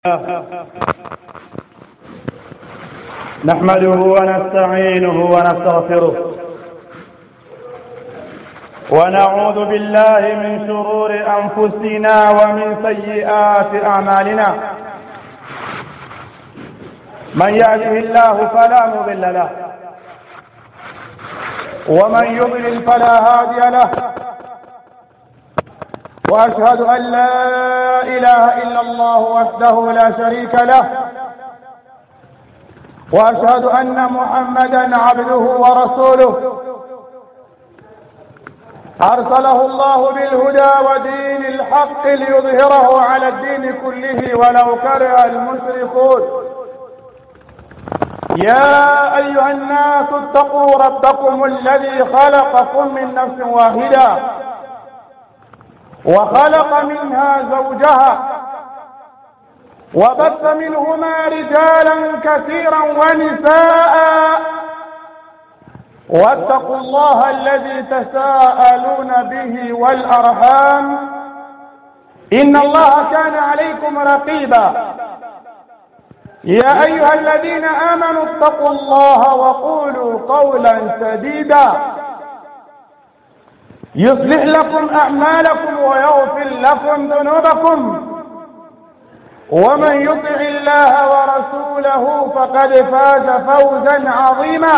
نحمده ونستعينه ونستغفره ونعوذ بالله من شرور أنفسنا ومن سيئات أعمالنا من يهده الله فلا مضل له ومن يضلل فلا هادي له واشهد ان لا اله الا الله وحده لا شريك له واشهد ان محمدا عبده ورسوله ارسله الله بالهدى ودين الحق ليظهره على الدين كله ولو كره المشركون يا ايها الناس اتقوا ربكم الذي خلقكم من نفس واحده وخلق منها زوجها وبث منهما رجالا كثيرا ونساء واتقوا الله الذي تساءلون به والارحام ان الله كان عليكم رقيبا يا ايها الذين امنوا اتقوا الله وقولوا قولا سديدا يصلح لكم أعمالكم ويغفر لكم ذنوبكم ومن يطع الله ورسوله فقد فاز فوزا عظيما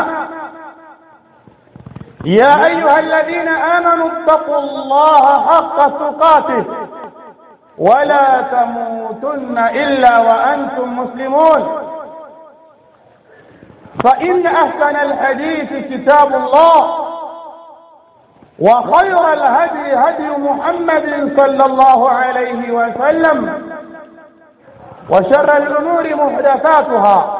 يا أيها الذين آمنوا اتقوا الله حق تقاته ولا تموتن إلا وأنتم مسلمون فإن أحسن الحديث كتاب الله وخير الهدي هدي محمد صلى الله عليه وسلم وشر الأمور محدثاتها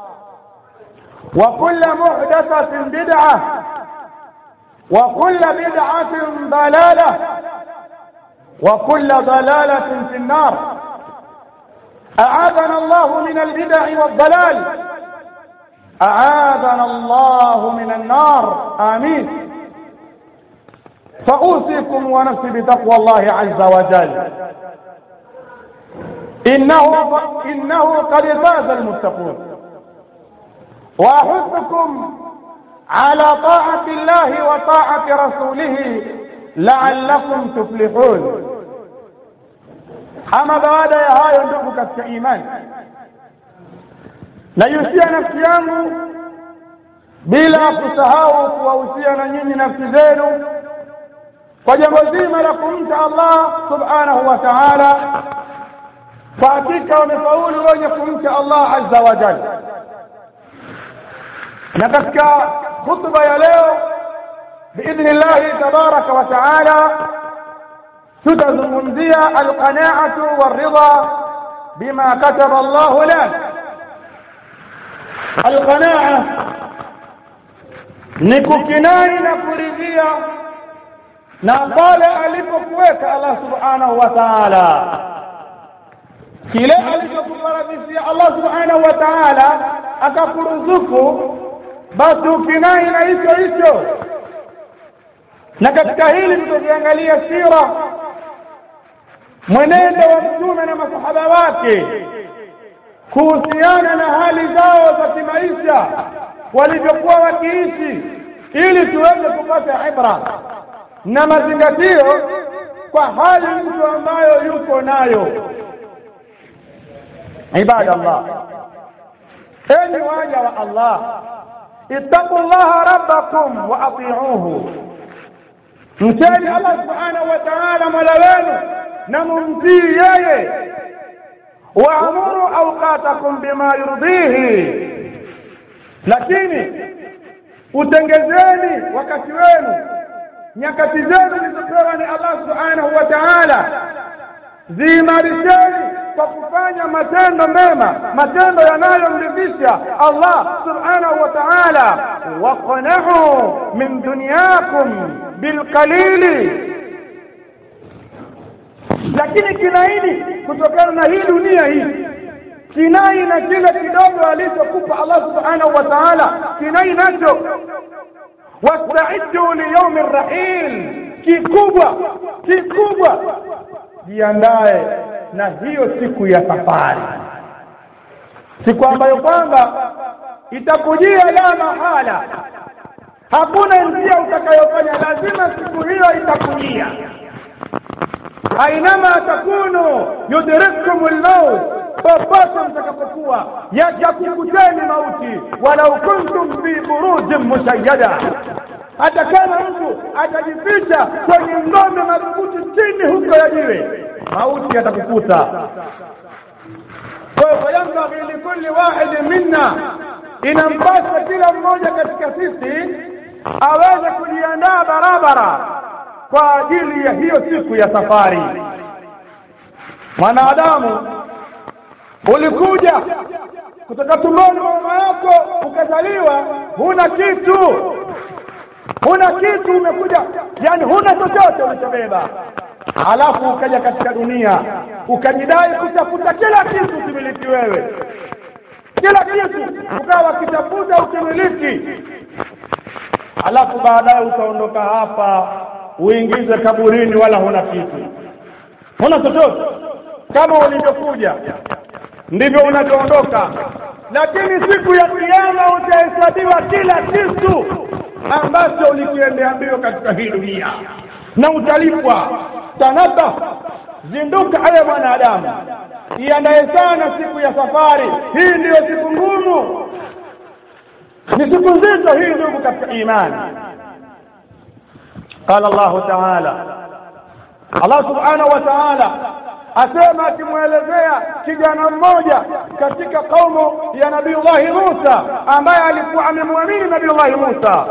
وكل محدثة بدعة وكل بدعة ضلالة وكل ضلالة في النار أعاذنا الله من البدع والضلال أعاذنا الله من النار آمين فأوصيكم ونفسي بتقوى الله عز وجل إنه إنه قد فاز المتقون وأحثكم على طاعة الله وطاعة رسوله لعلكم تفلحون ama baada ya hayo ndugu katika imani naihusia nafsi yangu bila kusahau kuwahusia na nyinyi nafsi zenu kwa jambo zima la kumcha Allah subhanahu wa ta'ala kwa hakika wamefaulu wenye kumcha Allah azza wa jalla na katika khutba ya leo biidhni llahi tabaraka wa taala tutazungumzia alqanaatu waridha bima kataba Allahu lak alqanaa ni kukinai na kuridhia na pale alipokuweka Allah subhanahu wa ta'ala kile alichokufaradhisia Allah subhanahu wa ta'ala akakuruzuku basi ukinai na hicho hicho na katika hili tutaziangalia sira mwenendo wa mtume na masahaba wake kuhusiana na hali zao za kimaisha walivyokuwa wakiishi ili tuweze kupata ibra na mazingatio kwa hali mtu ambayo yuko nayo ibada Allah enyi waja wa Allah ittaqullaha rabbakum wa ati'uhu mcheni Allah subhanahu wa ta'ala mola wenu na mumtii yeye waamuru awqatakum bima yurdihi lakini utengezeni wakati wenu nyakati zenu zilizopewa ni Allah subhanahu wa ta'ala ziimarisheni kwa kufanya matendo mema matendo yanayomridhisha Allah subhanahu wa ta'ala waqnahu min dunyakum bilqalili lakini kinaini kutokana na hii dunia hii kinai na kile kidogo alichokupa Allah subhanahu wa ta'ala kinai nacho wasta'iddu liyaumi rahil kikubwa kikubwa jiandae na hiyo siku ya safari siku ambayo kwamba itakujia la mahala hakuna njia utakayofanya lazima siku hiyo itakujia ainama takunu yudrikkum lmaut popote mtakapokuwa yajakukuteni mauti walau kuntum fi burujin mushayyada hata kama mtu atajificha kwenye ngome madhubuti chini huko ya jiwe mauti yatakukuta kwa hiyo fayambaghi likulli wahidin minna inampasa kila mmoja katika sisi aweze kujiandaa barabara kwa ajili ya hiyo siku ya safari mwanadamu ulikuja kutoka tumboni mwa mama yako ukazaliwa huna kitu huna kitu umekuja yani huna chochote ulichobeba alafu ukaja katika dunia ukajidai kutafuta kila kitu ukimiliki wewe kila kitu ukawa kitafuta ukimiliki alafu baadaye utaondoka hapa uingize kaburini wala huna kitu huna chochote kama ulivyokuja ndivyo unavyoondoka lakini siku ya kiyama utahesabiwa kila kitu ambacho ulikiendea mbio katika hii dunia na utalipwa tanaba zinduka aya mwanadamu iandaye sana siku ya safari hii ndiyo siku ngumu ni siku nzito hii ndugu katika imani qala llahu taala allah subhanahu wa taala asema akimwelezea kijana mmoja katika kaumu ya nabiullahi musa ambaye alikuwa amemwamini nabiullahi musa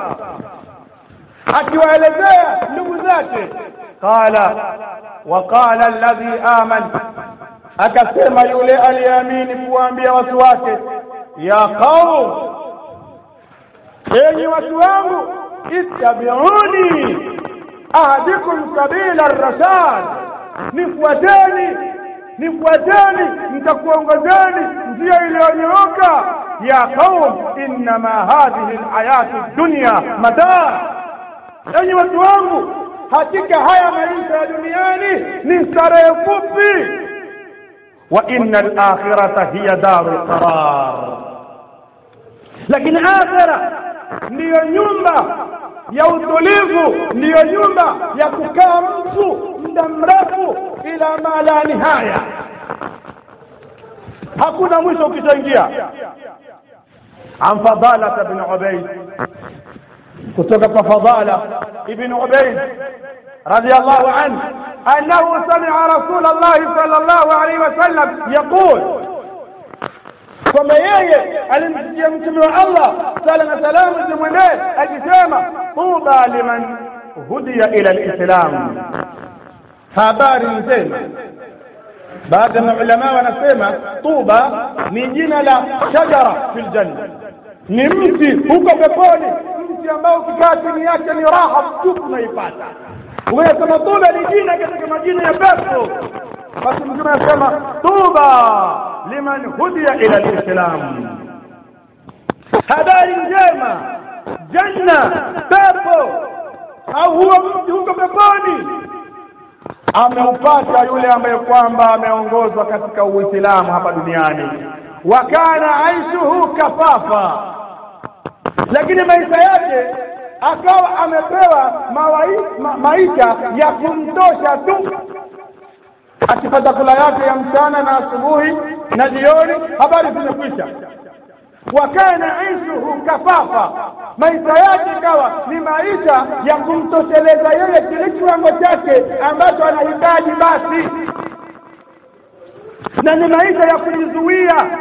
akiwaelezea ndugu zake qala waqala alladhi aman akasema yule aliyeamini kuwaambia watu wake ya qaum enyi watu wangu ittabiuni ahdikum sabila rashad nifuateni nifuateni nitakuongozeni njia iliyonyooka ya qaum innama hadhihi alhayatu dunya mataa enyi watu wangu hakika haya maisha ya duniani ni starehe fupi wa inna alakhirata hiya daru lqarar lakini akhira ndiyo nyumba ya utulivu ndiyo nyumba ya kukaa mtu muda mrefu ila ma la nihaya hakuna mwisho ukishaingia an fadalata bni ubaid kutoka kwa fadala ibn ubaid radiallahu anhu annahu samia rasul llahi sal llahu alaihi wasallam yaqul kwamba yeye alimsikia mtume wa allah sala na salamu zimwendee akisema tuba liman hudiya ila lislam habari njema baadhi ya maulamaa wanasema tuba ni jina la shajara fi ljanna ni mti huko peponi mti ambao ukikaa chini yake ni raha tupu unaipata unasema tuba ni jina katika majina ya pepo basi mtume anasema tuba liman hudiya ila lislam habari njema janna pepo au huo mti huko peponi ameupata yule ambaye kwamba ameongozwa katika uislamu hapa duniani wa kana aishuhu kafafa lakini maisha yake akawa amepewa mawai, ma, maisha ya kumtosha tu akipata kula yake ya mchana na asubuhi na jioni habari zimekwisha wa kana aishuhu kafafa maisha yake ikawa ni maisha ya kumtosheleza yeye kile kiwango chake ambacho anahitaji basi na ni maisha ya kujizuia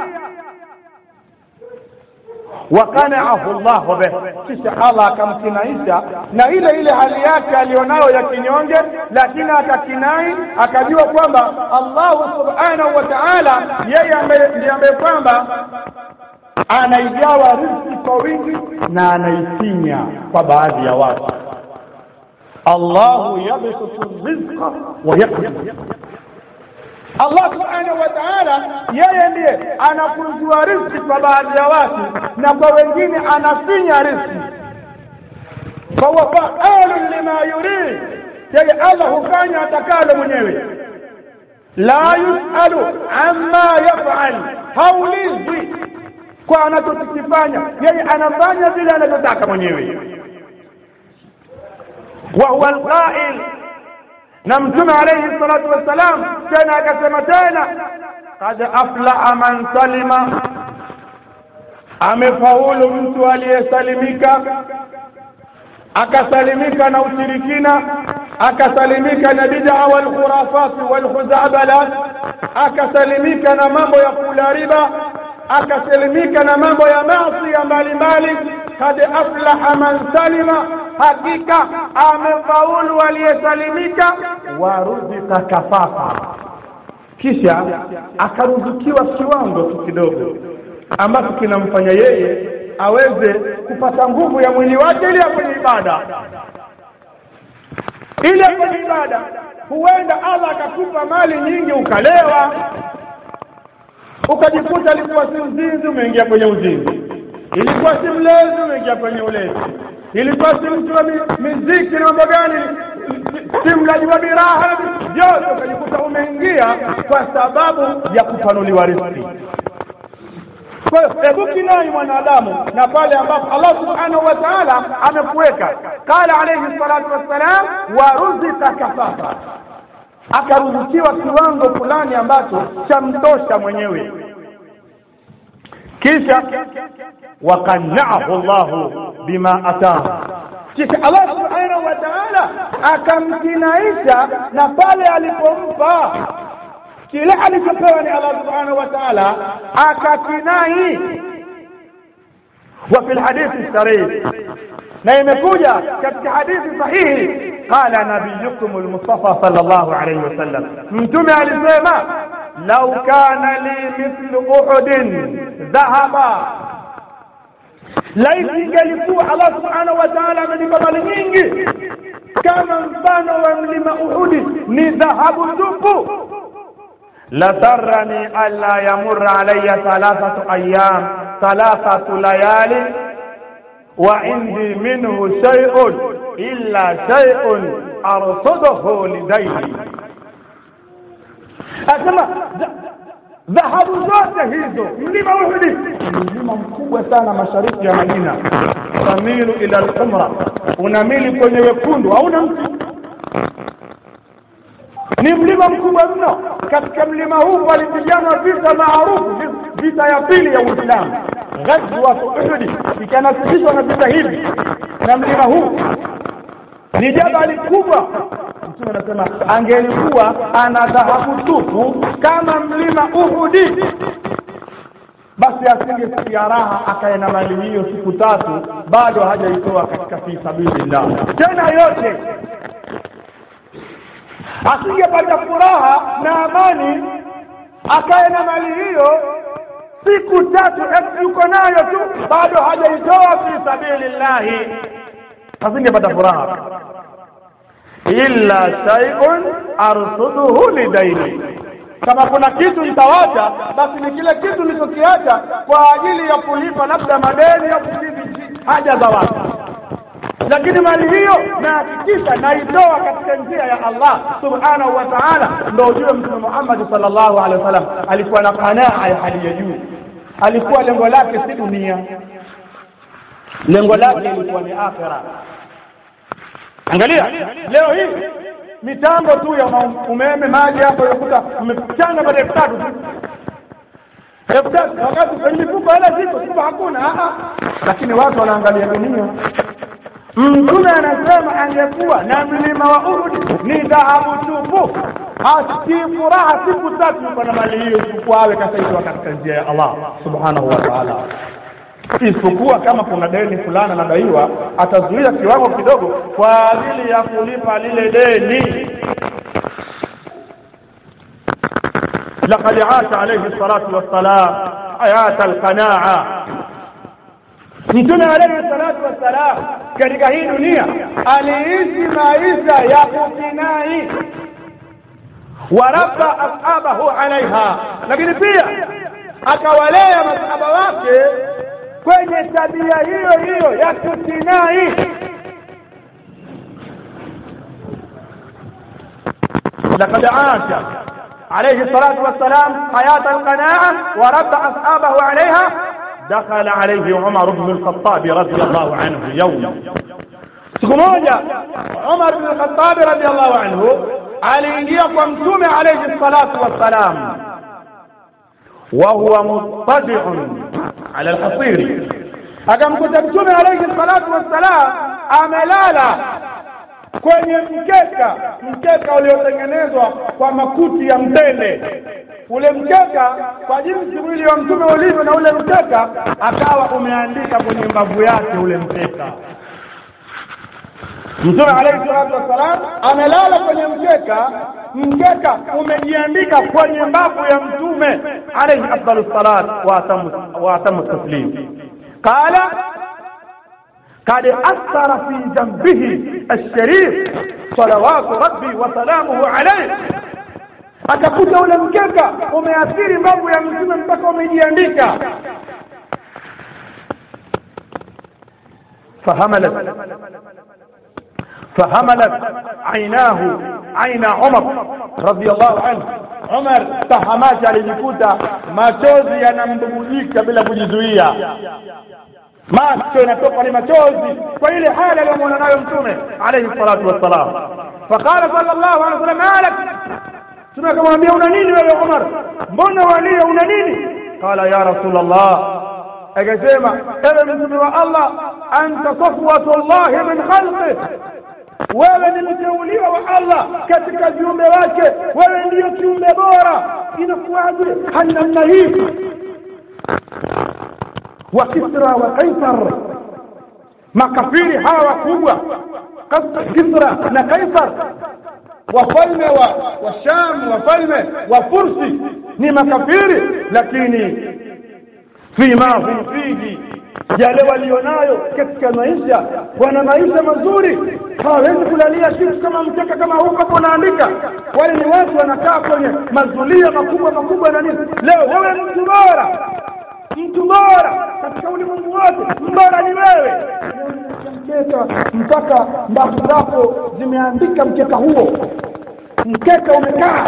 wakanaahu llahu bih kisha allah akamkinaisha na ile ile hali yake aliyonayo ya kinyonge lakini akakinai akajua kwamba allahu subhanahu wa taala yeye ndiye ambaye kwamba anaigawa riziki kwa wingi na anaisinya kwa baadhi ya watu allahu yabsutu rizqa wa yaqdir Allah subhanahu wa ta'ala yeye ndiye anakunjua riziki kwa baadhi ya watu na kwa wengine anasinya riziki fahuwa faalun lima yurid yeye Allah hufanya atakalo mwenyewe la yusalu amma yafal haulizwi kwa anachokifanya yeye anafanya vile anavyotaka mwenyewe wa huwa alqail na mtume alayhi salatu wassalam tena akasema tena qad aflaha man salima amefaulu mtu aliyesalimika akasalimika na ushirikina akasalimika na bid'a wal khurafat wal khuzabalat akasalimika na mambo ya kula riba akasalimika na mambo ya maasi mbalimbali kad aflaha man salima hakika amefaulu aliyesalimika waruzika kafafa kisha akaruzukiwa kiwango tu kidogo ambacho kinamfanya yeye aweze kupata nguvu ya mwili wake ili kwenye ibada ili kwenye ibada huenda Allah akakupa mali nyingi ukalewa ukajikuta alikuwa si mzinzi umeingia kwenye uzinzi ilikuwa si mlezi umeingia kwenye ulezi ilikuwa si mtu wa miziki na mambo gani si mlaji wa biraha vyote ukajikuta umeingia kwa sababu ya kupanuliwa riziki kwa hiyo hebu kinai mwanadamu na pale ambapo Allah subhanahu wa ta'ala amekuweka qala alayhi salatu wassalam waruzika kafafa akaruzukiwa kiwango fulani ambacho chamtosha mwenyewe kisha wakannaahu llahu bima atahu kisha Allah subhanahu wa ta'ala akamkinaisha na pale alipompa kile alichopewa ni Allah subhanahu wa ta'ala akakinai wa fil hadithi sarih na imekuja katika hadithi sahihi qala nabiyukum almustafa sallallahu alayhi wasallam mtume alisema lau kana li mithlu uhudin dhahaba laiti ingelikuwa Allah subhanahu wa ta'ala amenipa mali nyingi kama mfano wa mlima Uhudi ni dhahabu tupu لسرني ألا يمر علي ثلاثة أيام ثلاثة ليالي وعندي منه شيء إلا شيء أرصده لديه أسمع dhahabu zote hizo mlima Uhudi ni mlima mkubwa sana mashariki ya Madina tamilu ila al-umra unamili kwenye wekundu hauna mti ni mlima mkubwa mno katika mlima huu palipiganwa vita maarufu vita ya pili ya Uislamu ghazwa Uhud ikanasibishwa na vita hivi na mlima huu ni jabali kubwa mtume anasema angelikuwa ana dhahabu tupu kama mlima Uhudi basi asingesikia raha akae na mali hiyo siku tatu bado hajaitoa katika fi sabilillah tena yote asingepata furaha na amani akae na mali hiyo siku tatu yuko nayo tu bado hajaitoa fi sabilillahi asingepata furaha illa shay'un arsuduhu lidaini kama kuna kitu nitawacha basi ni kile kitu nilichokiacha kwa ajili ya kulipa labda madeni au kukidhi haja za watu lakini mali hiyo nahakikisha naitoa katika njia ya Allah subhanahu wa ta'ala ndio ujue mtume Muhammad sallallahu alaihi wasallam alikuwa na qanaa ya hali ya juu alikuwa lengo lake si dunia lengo lake lilikuwa ni akhira angalia leo hii mitambo tu ya umeme maji hapo unakuta umechanga baada ya tatu tu elfu tatu wakati kwenye mifuko hela ziko kumbe hakuna lakini watu wanaangalia dunia mtume anasema angekuwa na mlima wa Uhud ni dhahabu tupu asikii furaha siku tatu yuko na mali hiyo isipokuwa awe kasaidwa katika njia ya Allah subhanahu wa ta'ala isipokuwa kama kuna deni fulani anadaiwa atazuia kiwango kidogo kwa ajili ya kulipa lile deni لقد عاش عليه الصلاة والسلام حياة القناعة mtume alayhi salatu wassalam katika hii dunia aliishi maisha ya kukinai warabba ashabahu alaiha lakini pia akawalea masahaba wake kwenye tabia hiyo hiyo ya kukinai لقد عاش عليه الصلاة والسلام حياة القناعة وربى أصحابه عليها دخل عليه عمر بن الخطاب رضي الله عنه يوم siku moja Umar bin Khattab radhiallahu anhu aliingia kwa mtume alayhi salatu wassalam wa huwa muttabi'un ala alhasiri akamkuta mtume alayhi salatu wassalam amelala kwenye mkeka mkeka uliotengenezwa kwa makuti ya mtende ule mkeka kwa jinsi mwili wa mtume ulivyo na ule mkeka akawa umeandika kwenye mbavu yake ule mkeka mtume alayhi salatu wassalam amelala kwenye mkeka mkeka umejiandika kwenye mbavu ya mtume alayhi afdalu salat wa atamu taslim qala قد أثر في جنبه الشريف صلوات ربي وسلامه عليه akakuta ule mkeka umeathiri mambo ya mtume mpaka umejiandika فهملت فهملت عيناه عين عمر رضي الله عنه عمر tahamaki alijikuta machozi yanambubujika bila kujizuia macho yanatoka ni machozi kwa ile hali aliyomwona nayo mtume alayhi salatu wassalam faqala sallallahu alaihi wasallam malak mtume akamwambia una nini wewe Umar mbona walia una nini qala ya rasulullah akasema ewe mtume wa Allah anta safwatullah min khalqi wewe ni mteuliwa wa Allah katika viumbe wake wewe ndiyo kiumbe bora inakuwaje hali namna hii wa Kisra wa Kaisar makafiri hawa wakubwa Kisra na Kaisar wafalme wa wa Sham wafalme wa Fursi ni makafiri lakini fima hum fihi yale walionayo katika maisha wana maisha mazuri hawawezi kulalia kitu kama mkeka kama huu hapo unaandika wale ni watu wanakaa kwenye mazulia makubwa makubwa na nini leo wewe mtu bora mtu bora katika ulimwengu wote mbora ni wewe mkeka mpaka mbavu zako zimeandika mkeka huo mkeka umekaa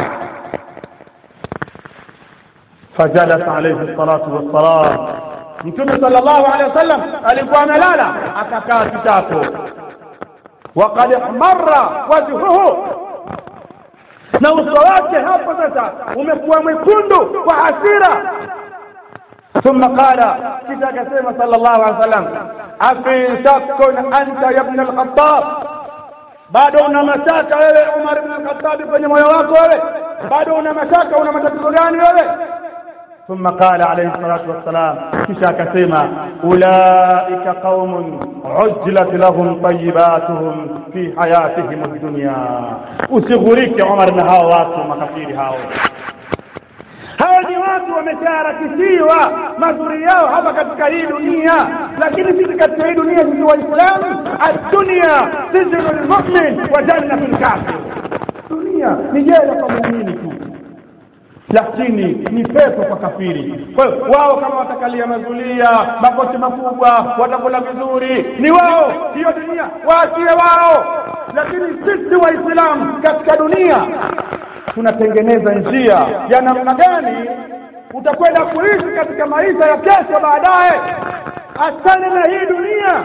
fajalat alayhi salatu wassalam mtume sallallahu alaihi wasallam alikuwa amelala akakaa kitako waqad marra wajhuhu na uso wake hapo sasa umekuwa mwekundu kwa hasira ثم قال كذا كسيما صلى الله عليه وسلم أفي شك أنت يا ابن الخطاب bado una mashaka wewe Umar ibn al-Khattab kwenye moyo wako wewe bado una mashaka una matatizo gani wewe ثم قال عليه الصلاة والسلام kisha akasema ulaika qaumun ujlat lahum tayyibatuhum fi hayatihim ad-dunya usighurike Umar na hao watu makafiri hao hao ni watu wameshaharakishiwa mazuri yao hapa katika hii dunia lakini sisi katika hii dunia sisi waislamu addunia sijnu lmumin wa jannatu lkafir dunia ni jela kwa muumini tu lakini ni pepo kwa kafiri kwa hiyo wao kama watakalia mazulia makochi makubwa watakula vizuri ni wao hiyo dunia waachie wao lakini sisi waislamu katika dunia tunatengeneza njia ya namna gani utakwenda kuishi katika maisha ya kesho baadaye achane na hii dunia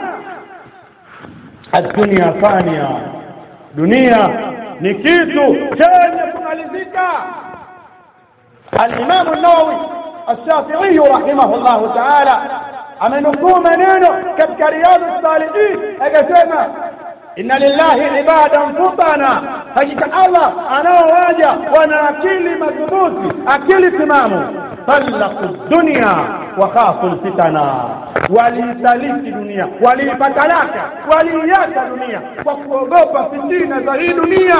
adunia fania dunia ni kitu chenye kumalizika الإمام النووي الشافعي رحمه الله تعالى amenukuu maneno katika riyadu salihin akasema inna lillahi ibadan futana hakika allah anaowaja wana akili madhubuti akili timamu talaku dunia wakhafu lfitana waliisaliti dunia waliipatalaka waliiacha dunia kwa kuogopa fitina za hii dunia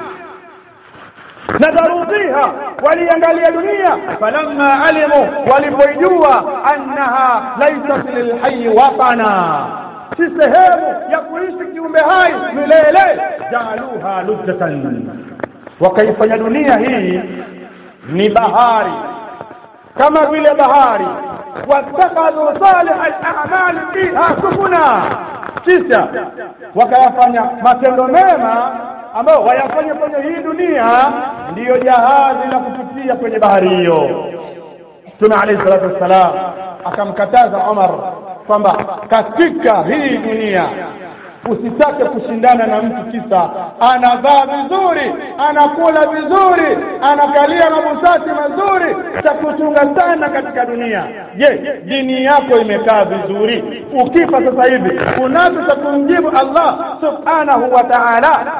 nadharu fiha waliangalia dunia falamma alimu walipoijua annaha laysat lilhayi watana si sehemu ya kuishi kiumbe hai milele jaaluha lujjatan wakaifanya dunia hii ni bahari kama vile bahari wattakhadhu salih al-a'mal fiha sufuna kisha wakayafanya matendo mema ambao wayafanya kwenye hii dunia ndiyo jahazi la kupitia kwenye bahari hiyo mtume alayhi salatu wassalam akamkataza Umar kwamba katika hii dunia usitake kushindana na mtu kisa anavaa vizuri anakula vizuri anakalia mabusati mazuri cha kuchunga sana katika dunia je dini yako imekaa vizuri ukifa sasa hivi unacho cha kumjibu Allah subhanahu wa ta'ala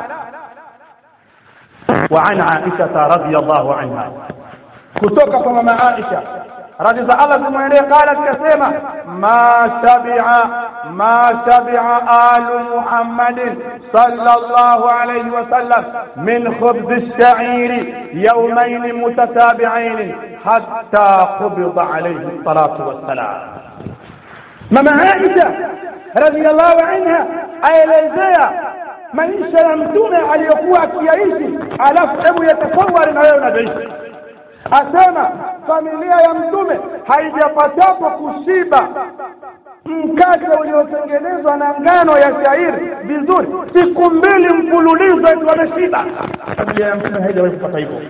وعن عائشة رضي الله عنها kutoka kwa mama Aisha radhi za Allah zimwendee qala kasema ma shabi'a ma shabi'a alu Muhammadin sallallahu alayhi wa sallam min khubz ash-sha'iri yawmayn mutatabi'ain hatta qubida alayhi salatu wassalam mama Aisha radhiyallahu anha aelezea maisha ya mtume aliyokuwa akiyaishi alafu hebu yatasawari na wewe unavyoishi asema familia ya mtume haijapatapo kushiba mkate uliotengenezwa na ngano ya shairi vizuri siku mbili mfululizo eti wameshiba familia ya mtume haijawahi kupata hivyo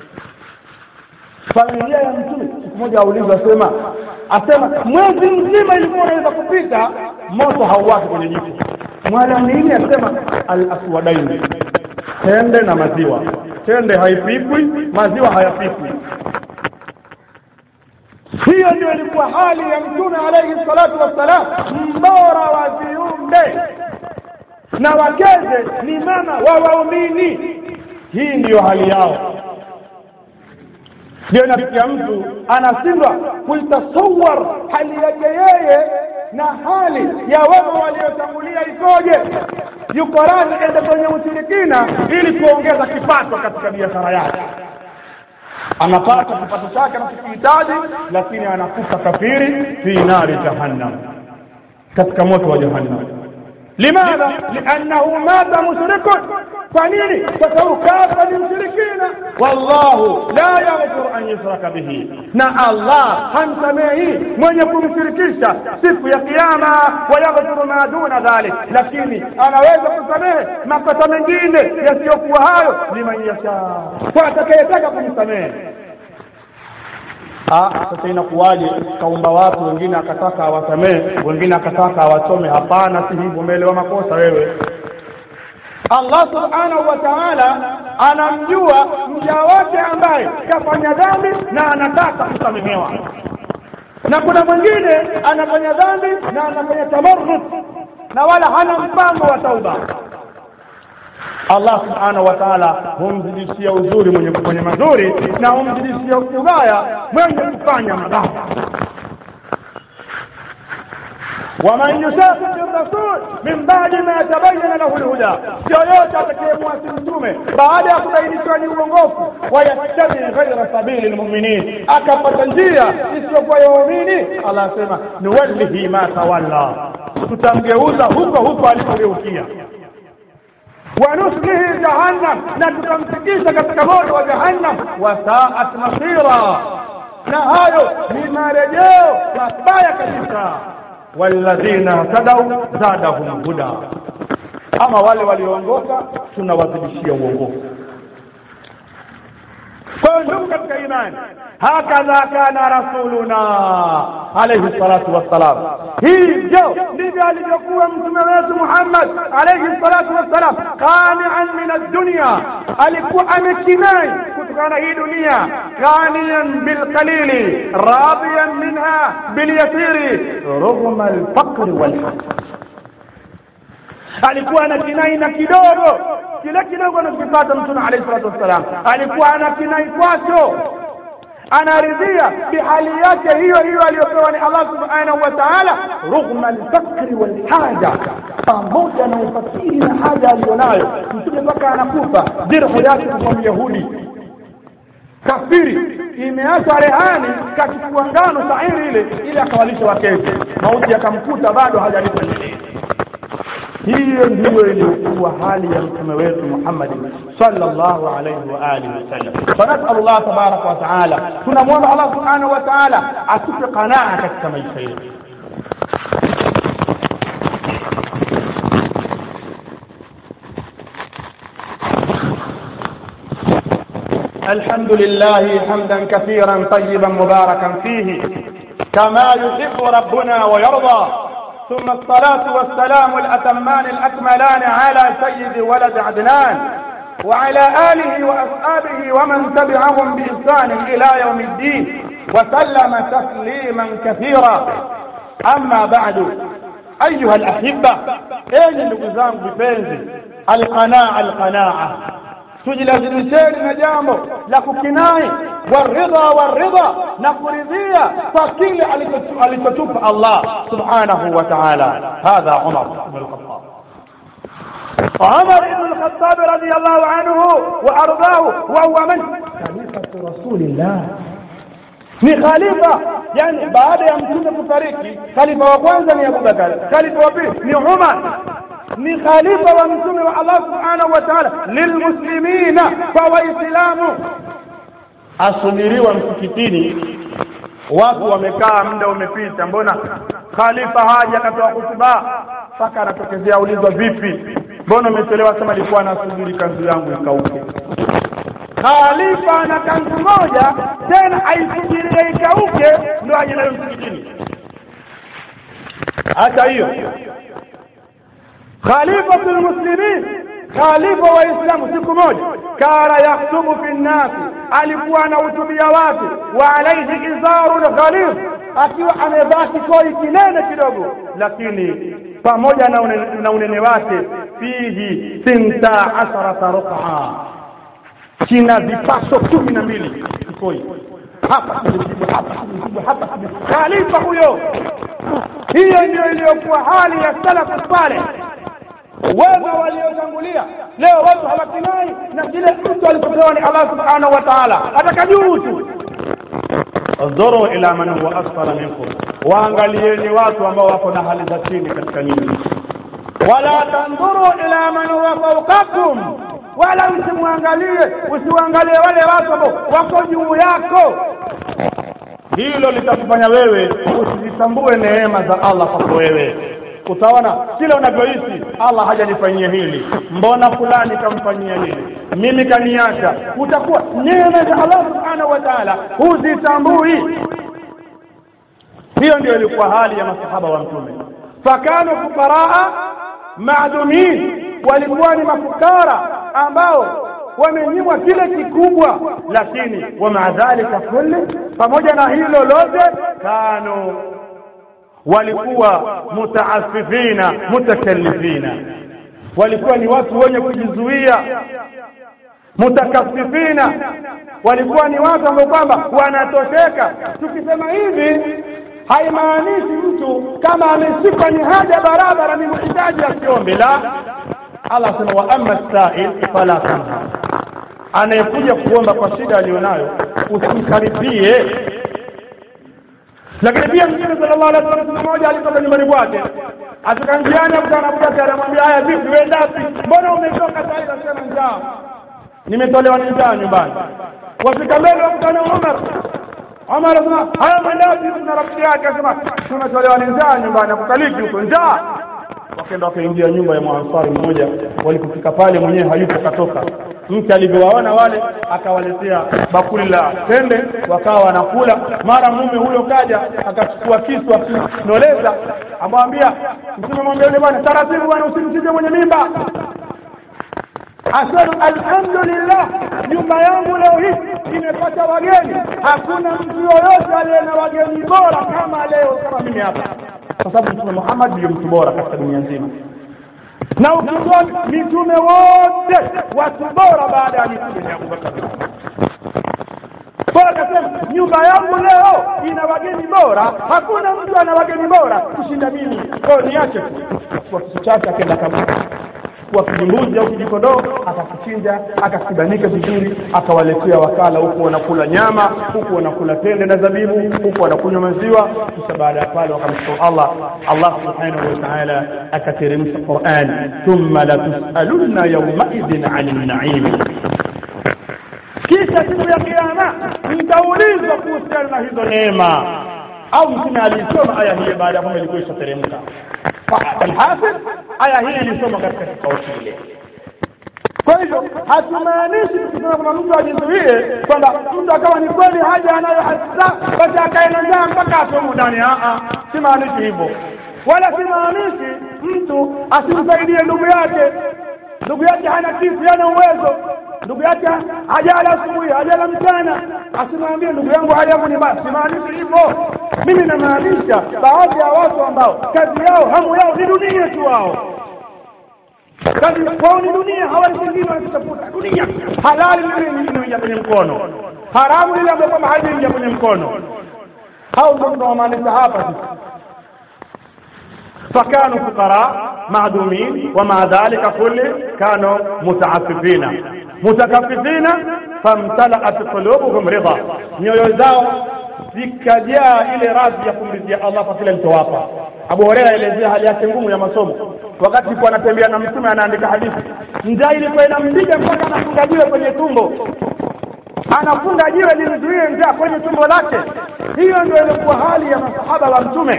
familia ya mtume siku moja aulizwa asema asema mwezi mzima ilikuwa unaweza kupita moto hauwaki kwenye jiko mwala nini asema al aswadaini tende na maziwa tende haipikwi maziwa hayapikwi hiyo ndio ilikuwa hali ya mtume alayhi salatu wassalam mbora wa viumbe na wakeze ni mama wa waumini hii ndiyo hali yao ndio inafikia mtu anashindwa kuitasawar hali yake yeye na hali ya wema waliotangulia ikoje yuko radhi ende kwenye ushirikina ili kuongeza kipato katika biashara yake anapata kipato chake anachokihitaji lakini anakufa kafiri fi nari jahannam katika moto wa jahannam limadha liannahu mata mushrikun kwa nini kwa sababu kafa ni mshirikina wallahu la yaghfiru an yushraka bihi na allah hamsamehi mwenye kumshirikisha siku ya kiyama wa yaghfiru ma duna dhalik lakini anaweza kusamehe makosa mengine yasiyokuwa hayo liman yasha kwa atakayetaka kumsamehe sasa inakuwaje kaumba watu wengine akataka awasamehe wengine akataka awachome hapana si hivyo umeelewa makosa wewe Allah subhanahu wa ta'ala anamjua mja wake ambaye kafanya dhambi na anataka kusamehewa na kuna mwingine anafanya dhambi na anafanya tamarrud na wala hana mpango wa tauba Allah subhanahu wa ta'ala humzidishia uzuri mwenye kufanya mazuri na humzidishia ubaya mwenye kufanya mabaya waman yushaqiqi rasul min ba'di ma tabayyana lahu alhuda yoyote atakayemwasi mtume baada ya kubainishwa ni uongofu wayattabi ghaira sabili lmuminin akapata njia isiyokuwa ya waumini Allah asema nuwallihi ma tawalla tutamgeuza huko huko alipogeukia ونصله جهنم نتكمسكيش katika moto wa jahannam wasaat masira na hayo ni marejeo mabaya kabisa walladhina tadau zadahum huda ama wale walioongoka tunawazidishia uongofu kwa hiyo ndugu katika imani hakadha kana rasuluna alayhi salatu wassalam hivyo ndivyo alivyokuwa mtume wetu Muhammad alayhi salatu wassalam qani'an min ad-dunya alikuwa amekinai kutokana na hii dunia qaniyan bilqalili radiyan minha bilyasiri rghma alfaqr walhasad alikuwa anakinai na kidogo kile kidogo anachokipata mtume alayhi salatu wassalam alikuwa anakinai kwacho anaridhia bihali yake hiyo hiyo aliyopewa ni Allah subhanahu wa ta'ala rughma alfakri walhaja pamoja na ufakiri na haja aliyonayo mtume mpaka anakufa dirhu yake kwa myahudi kafiri imeacha rehani kachukua ngano shairi ile ili akawalisha wakezi mauti akamkuta bado hajalipa hiyo ndiyo iliyokuwa hali ya mtume wetu Muhammad sallallahu alayhi wa alihi wasallam. Fanasal Allah tabaraka wa taala, tunamwomba Allah subhanahu wa taala atupe qanaa katika maisha yetu. الحمد لله حمدا كثيرا طيبا مباركا فيه كما يحب ربنا ويرضى ثم الصلاة والسلام الأتمان الأكملان على سيد ولد عدنان وعلى آله وأصحابه ومن تبعهم بإحسان إلى يوم الدين وسلم تسليما كثيرا أما بعد أيها الأحبة أين نقزام بفنزي القناعة القناعة tujilazimisheni na jambo la kukinai waridha waridha na kuridhia kwa kile alichotupa Allah subhanahu wa ta'ala hadha Umar ibn al-Khattab عمر بن الخطاب رضي الله عنه وارضاه وهو من خليفة رسول الله ni khalifa yani baada ya mtume kufariki khalifa wa kwanza ni Abubakar khalifa wa pili ni Umar ni khalifa wa mtume wa Allah subhanahu wa ta'ala lilmuslimina kwa waislamu asubiriwa msikitini watu wamekaa muda umepita mbona khalifa haja akatoa hutuba mpaka anatokezea ulizwa vipi mbona umechelewa sema alikuwa anasubiri kanzu yangu ikauke khalifa ana kanzu moja tena aisubirie ikauke ndo aje nayo msikitini hata hiyo خليفة المسلمين خليفة وإسلام siku moja kana yaktubu fi nnasi alikuwa anahutubia watu wa alaihi izarun ghalidh akiwa amevaa kikoi kinene kidogo lakini pamoja na unene, na unene wake fihi sinta asharata ruqa kina vipaso kumi na mbili kikoi hapa kimepigwa hapa kimepigwa hapa khalifa huyo hiyo ndio iliyokuwa hali ya salafu saleh wema waliotangulia leo watu hawakinai na kile mtu alichopewa ni Allah subhanahu wa ta'ala ataka juu tu udhuru ila man huwa asfala minkum waangalieni watu ambao wako na hali za chini katika nyinyi wala tandhuru ila man huwa fawqakum wala msimwangalie usiwaangalie wale watu ambao wako juu yako hilo litakufanya wewe usizitambue neema za Allah kwako wewe utaona kila unavyohisi Allah hajanifanyia hili mbona fulani kamfanyia hili mimi kaniacha utakuwa neema za Allah subhanahu wa ta'ala huzitambui hiyo ndio ilikuwa hali ya masahaba wa mtume fakanu fuqaraa maadumin walikuwa ni mafukara ambao wamenyimwa kile kikubwa lakini wa maadhalika kulli pamoja na hilo lote kanu walikuwa mutaasifina mutakallifina walikuwa ni watu wenye kujizuia mutakafifina walikuwa ni watu ambao kwamba wanatosheka tukisema hivi haimaanishi mtu kama ameshikwa ni haja barabara ni mhitaji asiombe la Allah asema wa amma sa'il fala tanha anayekuja kuomba kwa shida aliyonayo usimkaribie lakini pia mtume sallallahu alaihi wasallam mmoja alitoka nyumbani kwake afika njiani akutana na Abubakar anamwambia haya vipi wewe wapi mbona umetoka sasa hivi asema njaa nimetolewa na njaa nyumbani wafika mbele wakutana Umar Umar anasema haya mandazi na rafiki yake akasema tumetolewa na njaa nyumbani akukaliki huko njaa wakaenda wakaingia nyumba ya mwansari mmoja walipofika pale mwenyewe hayupo katoka mke alivyowaona wale akawaletea bakuli la tende wakawa wanakula mara mume huyo kaja akachukua kisu akinoleza amwambia mtume mwambia yule bwana taratibu bwana usimchinje mwenye mimba asema alhamdulillah nyumba yangu leo hii imepata wageni hakuna mtu yoyote aliye na wageni bora kama leo kama mimi hapa kwa sababu mtume Muhammad ndiyo mtu bora katika dunia nzima na ukingoni mitume wote watu bora baada ya mitume ni Abubakar kwa akasema nyumba yangu leo ina wageni bora hakuna mtu ana wageni bora kushinda mimi kwa niache kwa kisu chake akaenda kaburi kwa kijimbuzi au kijikodoo akakichinja akakibanika vizuri akawaletea wakala huku wanakula nyama huku wanakula tende na zabibu huku wanakunywa maziwa kisha baada ya pale wakamshukuru Allah Allah subhanahu wa ta'ala akateremsha Qur'an thumma la tusalunna yawmaidhin 'anil na'im kisha siku ya kiyama mtaulizwa kuhusiana na hizo neema au mtume alisoma aya hii baada ya kwamba ilikuwa ishateremka alhasil aya hii ilisoma katika kikao kile kwa hivyo hatumaanishi tukisema kwamba mtu ajizuie kwamba mtu akawa ni kweli haja anayo hasa basi akae na njaa mpaka atomu ndani si maanishi hivyo wala si maanishi mtu asimsaidie ndugu yake ndugu yake hana kitu hana uwezo ndugu yake hajala asubuhi hajala mchana asimwambie ndugu yangu hali yangu ni mbaya simaanishi hivyo mimi namaanisha baadhi ya watu ambao kazi yao hamu yao ni dunia tu wao kazi kwao ni dunia hawali kingine wanakitafuta dunia halali lile linaingia kwenye mkono haramu lile ambayo kwamba haliingia kwenye mkono hao ndio tunawamaanisha hapa sisi فكانوا فقراء معدومين ومع ذلك كله كانوا متعففين متكففين فامتلأت قلوبهم رضا nyoyo zao zikajaa ile radhi ya kumridhia Allah kwa kile alichowapa. Abu Huraira aelezea hali yake ngumu ya masomo wakati alikuwa anatembea na Mtume anaandika hadithi, njaa ilikuwa inampiga mpaka anafunga jiwe kwenye tumbo, anafunga jiwe limzuie njaa kwenye tumbo lake. Hiyo ndio ilikuwa hali ya masahaba wa Mtume.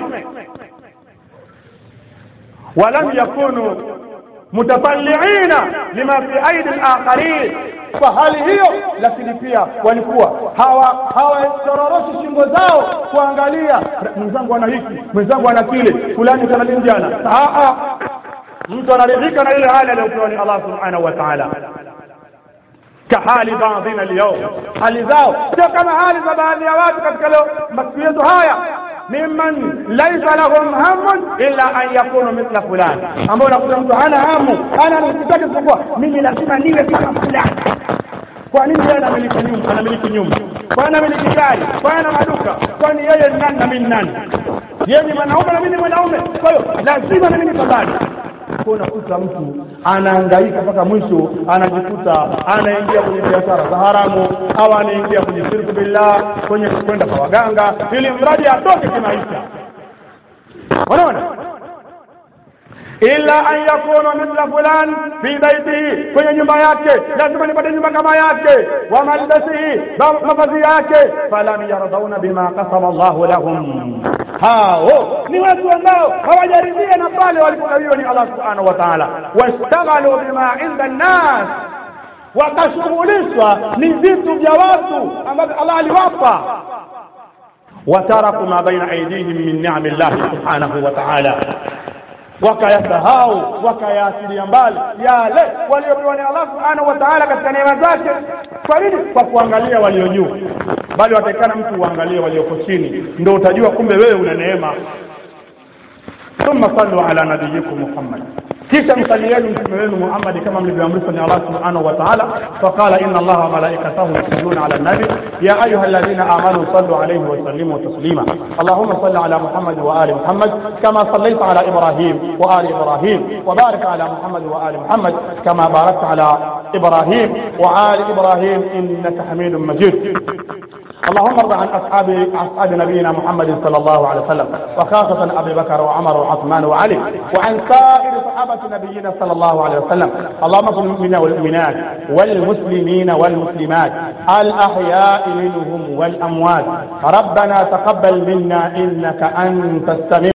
ولم يكونوا متطلعين لما في ايدي الاخرين fahali hiyo lakini pia walikuwa hawa hawasororoshi shingo zao kuangalia mwenzangu ana hiki mwenzangu ana kile fulani kana linjana mtu anaridhika na ile hali aliyopewa ni Allah subhanahu wa ta'ala kahali baadhina alyawm hali zao sio kama hali za baadhi ya watu katika leo masiku yetu haya mimman laisa lahum hamun illa an yakunu mithla fulani ambao unakuta mtu hana hamu hana msitaki isipokuwa mimi lazima niwe kama fulani kwa nini yeye anamiliki nyumba anamiliki nyumba kwa anamiliki gari kwa ana maduka kwani yeye ni nani na mimi nani yeye ni mwanaume na mimi ni mwanaume kwa hiyo lazima na mimi nipambane kwa unakuta mtu anahangaika mpaka mwisho anajikuta anaingia kwenye biashara za haramu au anaingia kwenye shirku billah kwenye kwenda kwa waganga ili mradi atoke kimaisha unaona illa an yakuna mithla fulan fi baitihi kwenye nyumba yake lazima nipate nyumba kama yake wa malbasihi mavazi yake falam yardhauna bima kasama Allahu lahum hao ni watu ambao hawajaridhia na pale walipogawiwa ni Allah subhanahu wa ta'ala wastaghalu bima inda nnas wakashughulishwa ni vitu vya watu ambavyo Allah aliwapa wataraku ma baina aidihim min ni'ami llahi subhanahu wa ta'ala wakayasahau wakayaachilia mbali yale waliopewa ni Allah subhanahu wa ta'ala katika neema zake kwa nini kwa kuangalia walio juu bali watakikana mtu uangalie walioko chini ndio utajua kumbe wewe una neema thumma sallu ala nabiyikum muhammad kisha msalieni mtume wenu Muhammad kama mlivyoamrishwa ni Allah subhanahu wa ta'ala faqala inna Allah wa malaikatahu yusalluna ala nabi ya ayuha alladhina amanu sallu alayhi wa sallimu taslima Allahumma salli ala Muhammad wa ali Muhammad kama sallaita ala Ibrahim wa ali Ibrahim wa barik ala Muhammad wa ali Muhammad kama barakta ala إبراهيم وآل إبراهيم إنك حميد مجيد اللهم ارض عن اصحاب اصحاب نبينا محمد صلى الله عليه وسلم وخاصه ابي بكر وعمر وعثمان وعلي وعن سائر صحابه نبينا صلى الله عليه وسلم اللهم اغفر للمؤمنين والمؤمنات والمسلمين والمسلمات الاحياء منهم والاموات ربنا تقبل منا انك انت السميع